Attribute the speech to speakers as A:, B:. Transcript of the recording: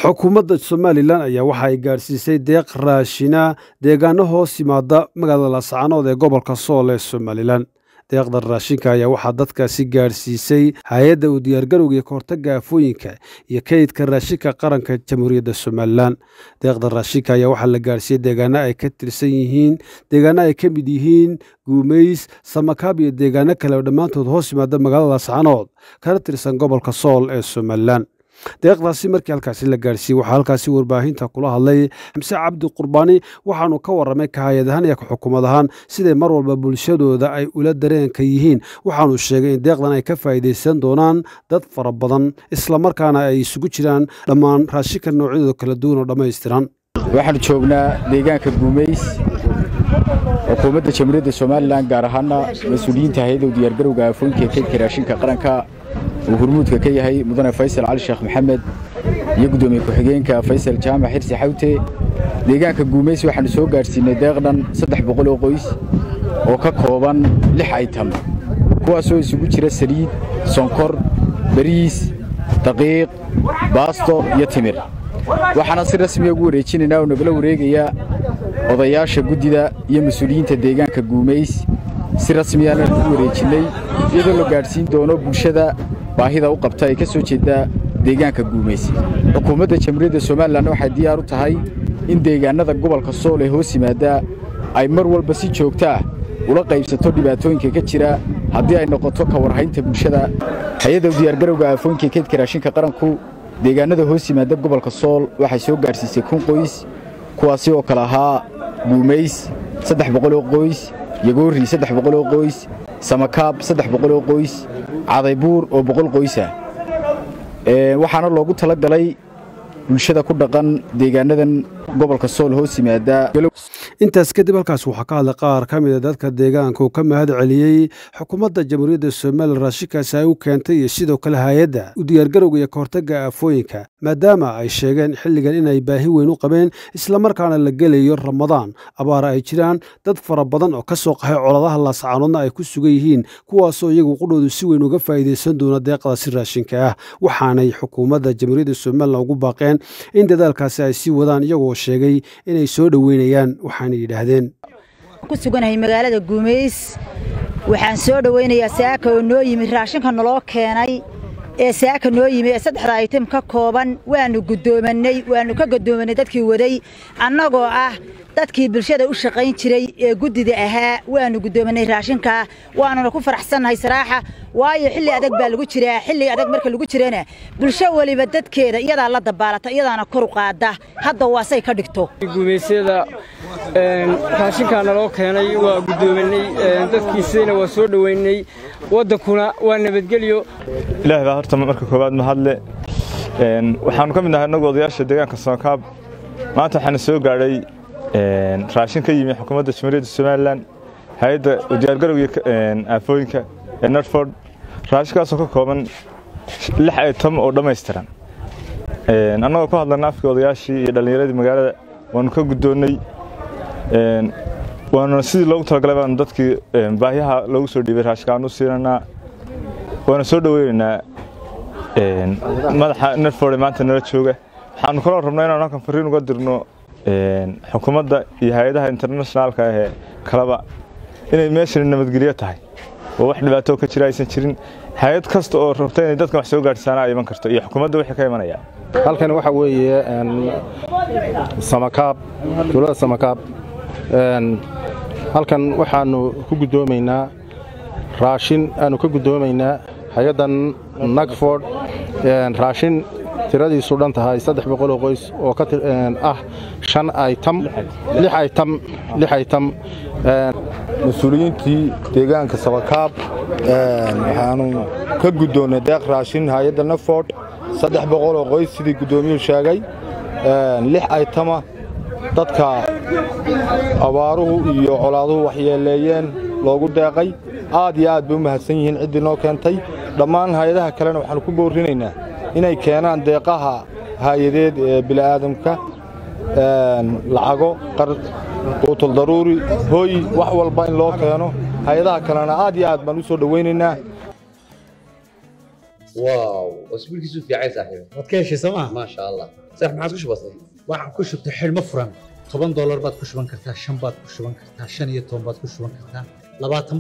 A: xukuumadda somalilan ayaa waxa ay gaadhsiisay deeq raashina deegaano hoos yimaada magaalada laascaanood ee gobolka sool ee somalilan deeqda raashinka ayaa waxaa dadkaasi gaadhsiisay hay-adda u diyaargarowga iyo kahortagga aafooyinka iyo kaydka raashinka qaranka jamhuuriyadda somalilan deeqda raashinka ayaa waxaa la gaadhsiiyey deegaano ay ka tirsan yihiin deegaano ay ka mid yihiin guumeys samakaab iyo deegaano kale oo dhammaantood hoos yimaada magaalada laascaanood kana tirsan gobolka sool ee somalilan deeqdaasi markii halkaasi la gaadhsiiyey waxaa halkaasi warbaahinta kula hadlay xamse cabdi qurbaani waxaanu ka warramay kahayad ahaan iyo xukuumad ahaan siday mar walba bulshadooda ay ula dareenka yihiin waxaanu sheegay in deeqdan ay ka faa'iidaysan doonaan dad fara badan islamarkaana ay isugu jiraan dhammaan raashinka noocyadooda kala duwan oo dhammaystiran
B: waxaanu joognaa deegaanka guumeys xukuumadda jamhuuriyadda somalilan gaar ahaana mas-uuliyiinta hay-adda u diyaargarowga aafooyinka ee kaydka raashinka qaranka uu hurmuudka ka yahay mudane faysal cali sheekh maxamed iyo guddoomiye ku-xigeenka faysal jaamac xirsi xawte deegaanka guumeys waxaannu soo gaadhsiinay deeqdhan saddex boqol oo qoys oo ka kooban lix aytam kuwaasoo isugu jira saliid sonkor bariis daqiiq baasto iyo timir waxaana si rasmiya ugu wareejinaynaa oo nagala wareegaya odayaasha guddida iyo mas-uuliyiinta deegaanka guumeys si rasmiyaana ugu wareejinnay iyadoo la gaadhsiin doono bulshada baahida u qabta ee ka soo jeedda deegaanka guumeys xukuumadda jamhuuriyadda somalilan waxay diyaar u tahay in deegaannada gobolka sool ee hoos yimaada ay mar walba si joogta ah ula qaybsato dhibaatooyinka ka jira haddii ay noqoto ka warhaynta bulshada hay-adda u diyaargarowga aafooyinka keydka raashinka qaranku deegaannada hoos yimaada gobolka sool waxay soo gaadhsiisay kun qoys kuwaasi oo kale ahaa guumeys saddex boqoloo qoys yagoorri saddex boqoloo qoys samakaab saddex boqoloo qoys cadaybuur oo boqol qoysah waxaana loogu tala galay bulshada ku dhaqan deegaanadan gobolka sool hoos yimaada
A: intaas kadib halkaas waxaa ka hadlay qaar ka mida dadka deegaanka uu ka mahad celiyey xukuumadda jamhuuriyadda somalilan raashinkaasi ay u keentay iyo sidoo kale hay-adda u diyaargarowga iyo kahortagga aafooyinka maadaama ay sheegeen xilligan inay baahi weyn u qabeen islamarkaana la gelayo ramadaan abaara ay jiraan dad fara badan oo ka soo qaxay coladaha laascaanoodna ay ku sugan yihiin kuwaasoo iyagu qudhoodu si weyn uga faa'iidaysan doona deeqdaasi raashinka ah waxaanay xukuumadda jamhuuriyadda somalilan ugu baaqeen in dadaalkaasi ay sii wadaan iyagoo sheegay inay soo dhoweynayaan waxaana yidhaahdeen
C: ku suganahay magaalada guumeys waxaan soo dhowaynayaa saaka oo noo yimi raashinka naloo keenay ee saaka noo yimi ee saddexda aytim ka kooban waannu guddoomanay waannu ka guddoomanay dadkii waday annagoo ah dadkii bulshada u shaqayn jiray ee guddida ahaa waannu guddoomanay raashinkaa waanuna ku faraxsannahay saraaxa waayo xilli adag baa lagu jiraa xilli adag marka lagu jirana bulsho weliba dadkeeda iyadaa la dabaalata iyadaana kor u qaada hadda waasay ka dhigto
D: guumaysyada raashinkaa naloo keenay waa guddoomanay dadkiisayna waa soo dhoweynay waddankuna waa nabadgelyo
E: ilaah baa horta marka koowaad mahadle waxaannu ka mid nahay innagu odayaasha deegaanka soonkaab maanta waxaana soo gaadhay raashin ka yimi xukuumadda jamhuuriyadda somalilan hay-adda diyaargarowga aafooyinka ee narford raashinkaasoo ka kooban lix aytam oo dhammaystiran annagoo ku hadlana afkii odayaashii iyo dhallinyaradii magaalada waannu ka guddoonnay waanuna sidii loogu talagalay baanu dadkii baahyaha loogu soo dhiibay raashinka aanu siinaynaa waana soo dhoweynaynaa madaxa narford ee maanta nala jooga waxaanu kaloo rabnaa inaanu halkan fariin uga dirno xukuumadda iyo hay-adaha internationaalka ahee kaleba inay meeshani nabadgelyo tahay oo wax dhibaato ka jira aysan jirin hay-ad kasta oo rabta inay dadkan wax soo gaadhsaana ay iman karto iyo xukuumadda wixii ka imanaya
F: halkan waxa weeye samakaab dowladda samakaab halkan waxaannu ku guddoomaynaa raashin aanu ka guddoomaynaa hay-addan nagford raashin tiradiisu dhan tahay saddex boqoloo qoys oo ka ah shan aytam lix aytam lix aytam
G: mas-uuliyiintii deegaanka sabakaab waxaanu ka guddoonnay deeq raashin hay-adda naford saddex boqoloo qoys sidii guddoomiyuhu sheegay lix aytama dadka abaaruhu iyo colaaduhu waxyeeleeyeen loogu deeqay aad iyo aad bay u mahadsan yihiin ciddii noo keentay dhammaan hay-adaha kalena waxaanu ku boorrinaynaa inay keenaan deeqaha haayadeed ee bili'aadamka lacago quutul daruuri hooy wax walba in loo keeno hay-adaha kalena aad iyo aad baan u soo dhowaynaynaa
H: واو واسبوع كيسو في عايز صاحبي
I: waad ka heshay sooma
H: ما شاء الله صح ما عاد كش بسيط
I: waxaan ku shubtay xidhmo furan toban doolar baad ku shuban kartaa shan baad ku shuban kartaa shan iyo toban baad ku shuban kartaa labaatan